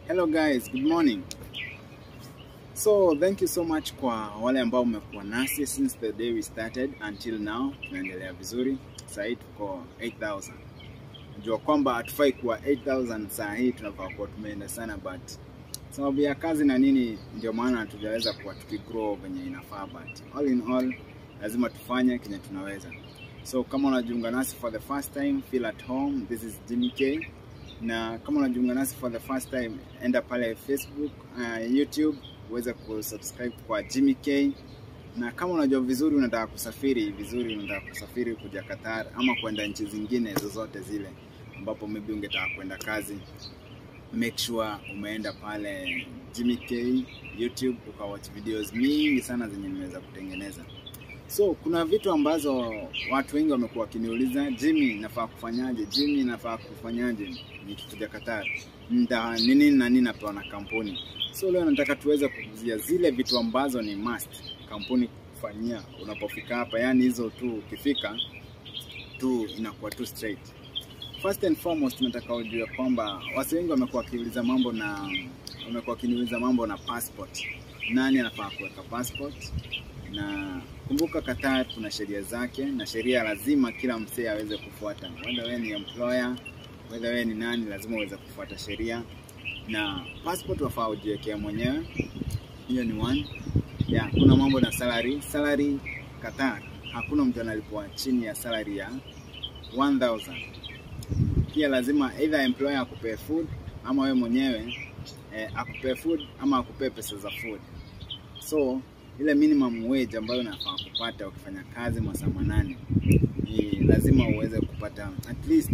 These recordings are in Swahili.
Hello guys, good morning. So thank you so much kwa wale ambao mmekuwa nasi since the day we started until now. Tunaendelea vizuri. Sasa hii tuko 8000. Najua kwamba hatufai kuwa 8000 saa hii, tunafaa kuwa tumeenda sana, but sababu ya kazi na nini, ndio maana hatujaweza kuwa tukigrow venye inafaa, but all in all lazima tufanye kenye tunaweza. So kama unajiunga nasi for the first time, feel at home. This is Jimmy K na kama unajiunga nasi for the first time, enda pale Facebook, uh, YouTube uweze kusubscribe kwa Jimmy K. Na kama unajua vizuri, unataka kusafiri vizuri, unataka kusafiri kuja Qatar ama kwenda nchi zingine zozote zile ambapo maybe ungetaka kwenda kazi, make sure umeenda pale Jimmy K YouTube ukawatch videos mingi sana zenye nimeweza kutengeneza. So kuna vitu ambazo watu wengi wamekuwa wakiniuliza, Jimmy, nafaa kufanyaje? Jimmy, nafaa kufanyaje nikikuja Qatar? Nda ni nini na nini napewa na kampuni? So leo nataka tuweze kuzia zile vitu ambazo ni must kampuni kufanyia unapofika hapa, yani hizo tu ukifika tu inakuwa tu straight. First and foremost, nataka ujue kwamba watu wengi wamekuwa wakiuliza mambo na wamekuwa wakiniuliza mambo na passport. Nani anafaa kuweka passport? na kumbuka Qatar kuna sheria zake na sheria lazima kila msee aweze kufuata, whether wewe ni employer, whether wewe ni nani, lazima uweze kufuata sheria. Na passport wafaa ujiwekea mwenyewe, hiyo ni one. Yeah, kuna mambo na salary. Salary Qatar hakuna mtu analipwa chini ya salary ya 1000. Pia lazima either employer akupee food ama wewe mwenyewe eh, akupee food ama akupee pesa za food. So ile minimum wage ambayo unafaa kupata ukifanya kazi masaa manane ni lazima uweze kupata at least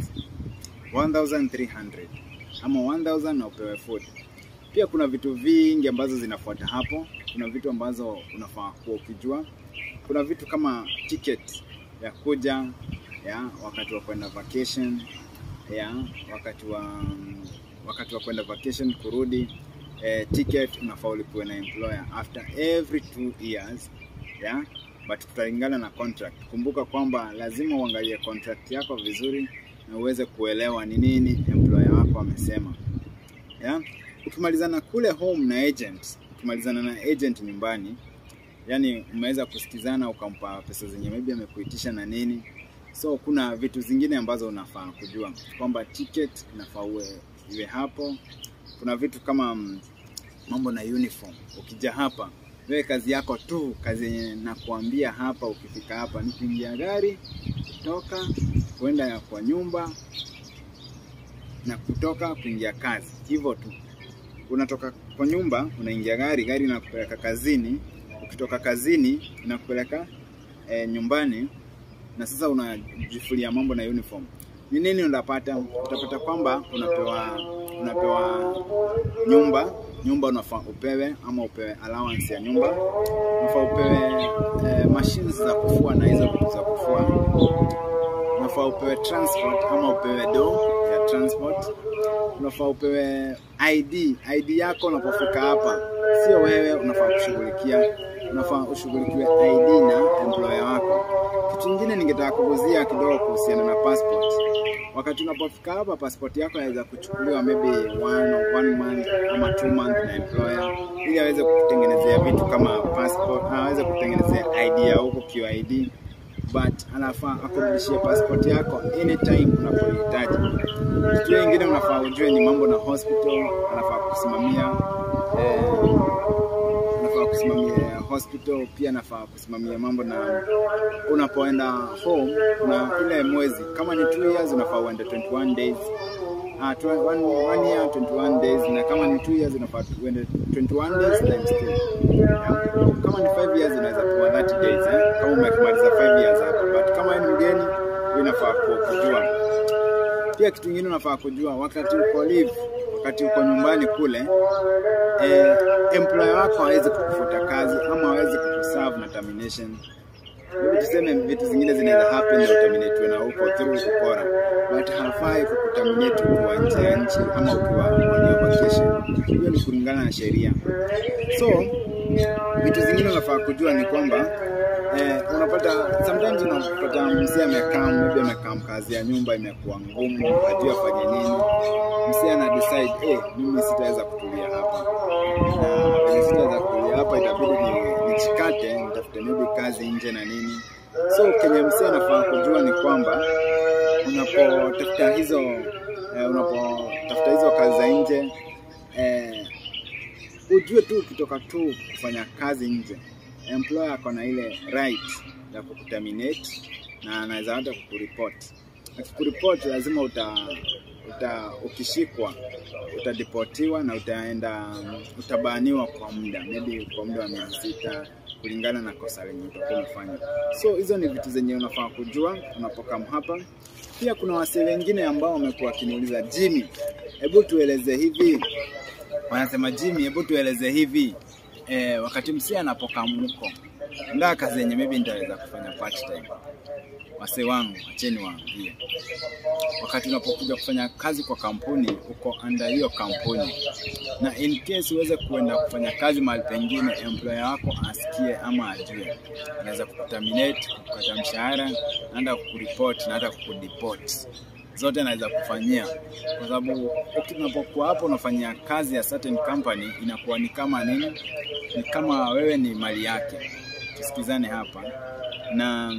1300 ama 1000 na upewe food. Pia kuna vitu vingi ambazo zinafuata hapo. Kuna vitu ambazo unafaa kuwa ukijua. Kuna vitu kama ticket ya kuja ya wakati wa kwenda vacation ya wakati wa wakati wa kwenda vacation kurudi eh, ticket unafaa ulipiwe na employer after every two years yeah? but tutalingana na contract. Kumbuka kwamba lazima uangalie contract yako vizuri na uweze kuelewa ni nini employer wako amesema yeah? Ukimalizana kule home na agent, ukimalizana na agent nyumbani, yani umeweza kusikizana, ukampa pesa zenye maybe amekuitisha na nini, so kuna vitu zingine ambazo unafaa kujua kwamba ticket inafaa uwe iwe hapo. Kuna vitu kama mm, mambo na uniform. Ukija hapa wewe kazi yako tu, kazi yenye nakuambia hapa, ukifika hapa ni kuingia gari, kutoka kwenda kwa nyumba na kutoka kuingia kazi, hivyo tu. Unatoka kwa nyumba unaingia gari, gari inakupeleka kazini, ukitoka kazini inakupeleka e, nyumbani, na sasa unajifulia mambo na uniform. Ni nini unapata? Utapata kwamba unapewa unapewa nyumba nyumba unafaa upewe ama upewe allowance ya nyumba, unafaa upewe eh, machines za kufua na hizo vitu za kufua, unafaa upewe transport ama upewe do ya transport, unafaa upewe ID. ID yako unapofika hapa, sio wewe unafaa kushughulikia, unafaa ushughulikiwe ID na employer wako. Kitu kingine ningetaka kuguzia kidogo kuhusiana na passport wakati unapofika hapa passport yako yaweza kuchukuliwa maybe one, one month ama two month na employer ili aweze kutengenezea vitu kama passport, aweze kutengenezea ID ya huko QID, but anafaa akurudishie passport yako anytime unapohitaji. Kitu kingine unafaa ujue ni mambo na hospital, anafaa kusimamia eh, anafaa kusimamia hospital, pia nafaa kusimamia mambo na unapoenda home na ile mwezi, kama ni 2 years unafaa uende 21 days uh, tw- one, one year 21 days, na kama ni 2 years unafaa uende 21 days times 2 yeah. Kama ni 5 years unaweza kuwa 30 days eh, kama umemaliza 5 years hapo, but kama ni mgeni inafaa kujua. Pia kitu kingine unafaa kujua wakati uko leave, wakati uko nyumbani kule eh, employer wako hawezi kukufuta kazi ama hawezi kukuserve na termination. Hebu tuseme vitu zingine zinaweza happen na uterminate na huko through ukora, but hafai kukuterminate ukiwa nje ya nchi ama ukiwa on your vacation. Hiyo ni kulingana na sheria. So vitu zingine unafaa kujua ni kwamba eh, unapata sometimes unapata mzee amekaa maybe amekaa kazi ya nyumba imekuwa ngumu, hajui afanye nini. Mzee ana decide eh, mimi sitaweza kutulia hapa na kwenye sitaweza kutulia hapa, itabidi ni- nichikate nitafute maybe kazi nje na nini. So kenye mzee anafaa kujua ni kwamba unapotafuta hizo eh, unapotafuta hizo kazi za nje eh, ujue tu ukitoka tu kufanya kazi nje, employer ako na ile right ya kukuterminate na anaweza hata kukuripot. Akikuripot lazima uta, uta ukishikwa utadipotiwa na utaenda utabaniwa kwa muda maybe kwa muda wa miezi sita kulingana na kosa lenye utakuwa umefanya. So hizo ni vitu zenye unafaa kujua unapokam hapa. Pia kuna wasee wengine ambao wamekuwa wakiniuliza Jimmy, hebu tueleze hivi wanasema Jimmy, hebu tueleze hivi eh, wakati msia anapokamuko ndaa kazi yenye maybe nitaweza kufanya part time. Wase wangu acheni waambie, wakati unapokuja kufanya kazi kwa kampuni, uko under hiyo kampuni, na in case uweze kuenda kufanya kazi mahali pengine, employer wako asikie ama ajue, anaweza kukuterminate, kukata mshahara, naenda kukuripoti na hata kukudeport zote anaweza kufanyia, kwa sababu unapokuwa hapo unafanyia kazi ya certain company, inakuwa ni kama nini, ni kama wewe ni mali yake. Tusikizane hapa na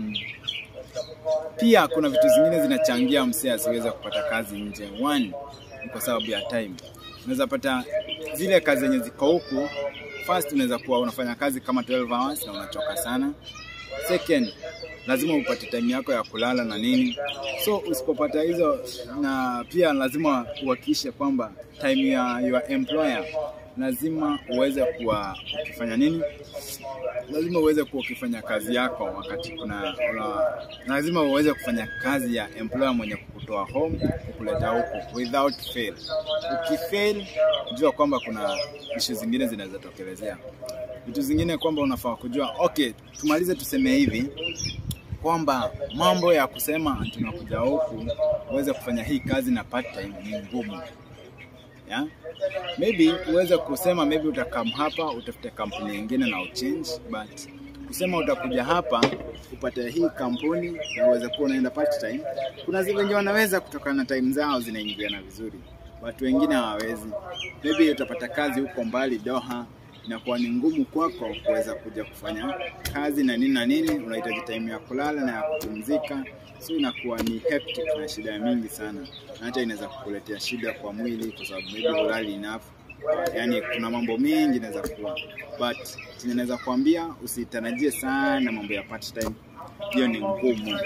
pia kuna vitu zingine zinachangia msee asiweze kupata kazi nje. One ni kwa sababu ya time. Unaweza pata zile kazi zenye ziko huku, first unaweza kuwa unafanya kazi kama 12 hours na unachoka sana. Second, lazima upate time yako ya kulala na nini. So usipopata hizo, na pia lazima uhakikishe kwamba time ya your employer lazima uweze kuwa ukifanya nini, lazima uweze kuwa ukifanya kazi yako wakati kuna una, lazima uweze kufanya kazi ya employer mwenye kukutoa home kukuleta huku without fail. Ukifail, jua kwamba kuna ishu zingine zinaweza tokelezea. Vitu zingine kwamba unafaa kujua, okay, tumalize tuseme hivi kwamba mambo ya kusema tunakuja huku uweze kufanya hii kazi na part time ni ngumu yeah? Maybe uweze kusema maybe utakam hapa utafute kampuni nyingine na uchange, but kusema utakuja hapa upate hii kampuni na uweze kuwa unaenda part time. Kuna zile wenye wanaweza kutokana na time zao zinaingiana vizuri, watu wengine hawawezi. Maybe utapata kazi huko mbali Doha, inakuwa ni ngumu kwako kuweza kuja kufanya kazi na nini na nini, unahitaji time ya kulala na ya kupumzika, so inakuwa ni hectic na shida mingi sana, na hata inaweza kukuletea shida kwa mwili, kwa sababu maybe hulali enough. Yani kuna mambo mengi inaweza kuwa, but chenye naweza kuambia usitarajie sana mambo ya part time, hiyo ni ngumu.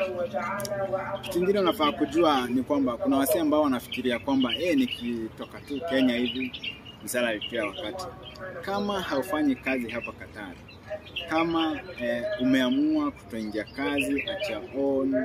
Kitu kingine unafaa kujua ni kwamba kuna wasee ambao wanafikiria kwamba eh, nikitoka tu Kenya hivi msala pia wakati kama haufanyi kazi hapa Qatar, kama eh, umeamua kutoingia kazi at your own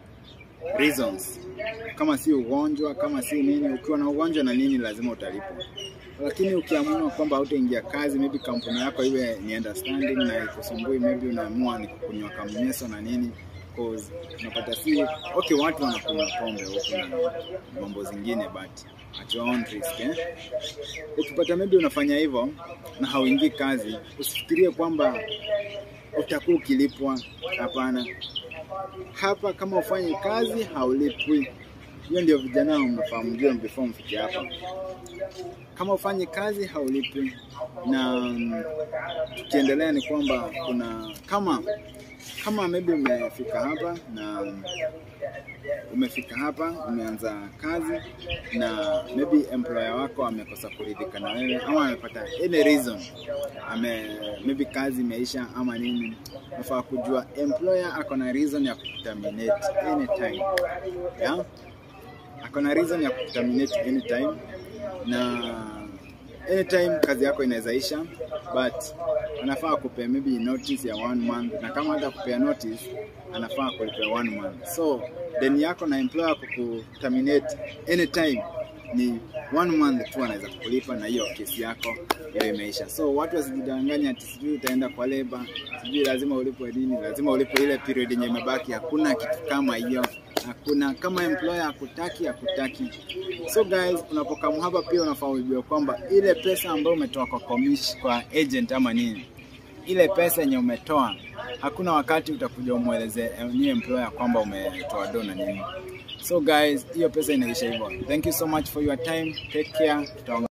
reasons, kama si ugonjwa, kama si nini, ukiwa na ugonjwa na nini, lazima utalipwa. Lakini ukiamua kwamba hautaingia kazi, maybe kampuni yako iwe ni understanding na ikusumbui, maybe unaamua ni kukunywa kamneso na nini cause unapata si okay, watu wanakunywa pombe huku na mambo zingine but at your own risk eh? Ukipata maybe unafanya hivyo na hauingii kazi, usifikirie kwamba utakuwa ukilipwa. Hapana, hapa kama ufanye kazi haulipwi. Hiyo ndio vijana mnafaa mjue before mfike hapa. Kama ufanye kazi haulipwi, na mm, tukiendelea ni kwamba kuna kama kama maybe umefika hapa na umefika hapa umeanza kazi na maybe employer wako amekosa kuridhika na wewe ama amepata any reason ame maybe kazi imeisha ama nini, unafaa kujua employer ako na reason ya kuterminate anytime yeah? ako na reason ya kuterminate anytime na anytime kazi yako inaweza isha, but anafaa kupea maybe notice ya one month, na kama hata kupea notice anafaa kulipea one month. So deni yako na employer kukuterminate anytime ni one month tu anaweza kukulipa, na hiyo kesi yako hiyo imeisha. So watu wasijidanganya ati sijui utaenda kwa leba, sijui lazima ulipwe nini, lazima ulipwe ile period yenye imebaki. Hakuna kitu kama hiyo, hakuna. Kama employer hakutaki, hakutaki. So guys, unapokamu hapa pia unafaa ujue kwamba ile pesa ambayo umetoa kwa commission, kwa agent ama nini ile pesa yenye umetoa, hakuna wakati utakuja umweleze eh, new employer kwamba umetoa do na nini. So guys, hiyo pesa inaisha hivyo. Thank you so much for your time. Take care. Tutaongea